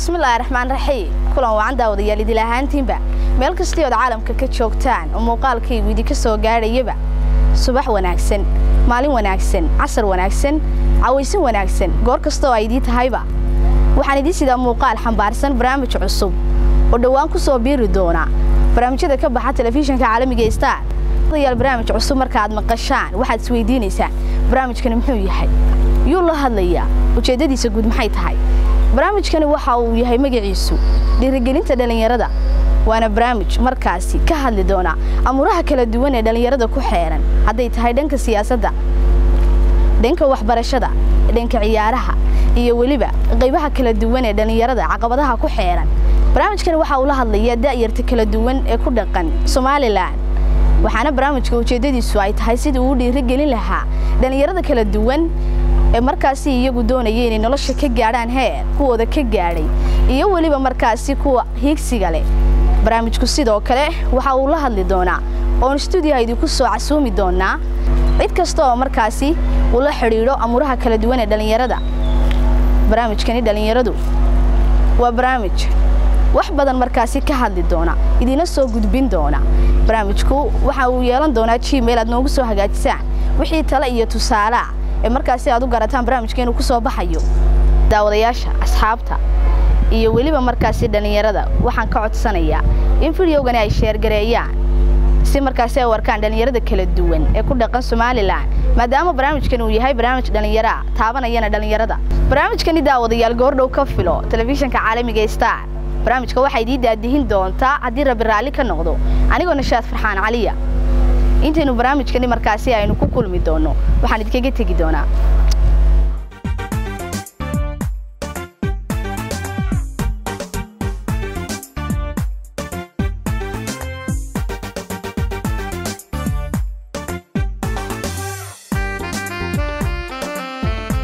bismillaahi raxmaan raxiim kulan wacan daawadayaal idil ahaantiinba meel kastii ood caalamka ka joogtaan oo muuqaalkaygu idinka soo gaadhayaba subax wanaagsan maalin wanaagsan casar wanaagsan cawaysin wanaagsan goor kastaoo ay idii tahayba waxaan idiin sidaa muuqaal xambaarsan barnaamij cusub oo dhowaan ku soo biiri doona barnaamijyada ka baxa telefishinka caalamiga ee star dayaal barnaamij cusub marka aad maqashaan waxaad isweydiinaysaan barnaamijkani muxuu yahay yuu la hadlayaa ujeeddadiisa guud maxay tahay barnaamijkani waxa uu yahay magaciisu dhiirigelinta dhallinyarada waana barnaamij markaasi ka hadli doona amuuraha kala duwan ee dhallinyarada ku xeeran hadday tahay dhanka siyaasadda dhanka waxbarashada dhanka ciyaaraha iyo weliba qaybaha kala duwan ee dhallinyarada caqabadaha ku xeeran barnaamijkani waxa uu la hadlayaa da'yarta kala duwan ee ku dhaqan somalilan waxaana barnaamijka ujeeddadiisu ay tahay sidii uu dhiirigelin lahaa dhallinyarada kala duwan ee markaasi iyagu doonaya inay nolosha ka gaadhaan heer kuwooda ka gaadhay iyo weliba markaasi kuwa hiigsiga leh barnaamijku sidoo kale waxa uu la hadli doonaa oon stuudiyaha idinku soo casuumi doonaa cid kasta oo markaasi uu la xidhiidho amuuraha kala duwan ee dhallinyarada barnaamijkani dhallinyaradu waa barnaamij wax badan markaasi ka hadli doona idiina soo gudbin doona barnaamijku waxa uu yeelan doonaa gmail aad noogu soo hagaajisaan wixii tale iyo tusaalea ee markaasi aad u garataan barnaamijka inuu ku soo baxayo daawadayaasha asxaabta iyo weliba markaasi dhallinyarada waxaan ka codsanayaa in fideogani ay sheergareeyaan si markaasi ay u arkaan dhallinyarada kala duwan ee ku dhaqan somalilan maadaama barnaamijkan uu yahay barnaamij dhallinyaraa taabanayana dhallinyarada barnaamijkani daawadayaal goordhow ka filo telefishinka caalamiga star barnaamijka waxaa idii daadihin doontaa haddii rabbi raalli ka noqdo anigoo nashaad farxaan caliya intaynu barnaamijkani markaasi aynu ku kulmi doonno waxaan idinkaga tegi doonaa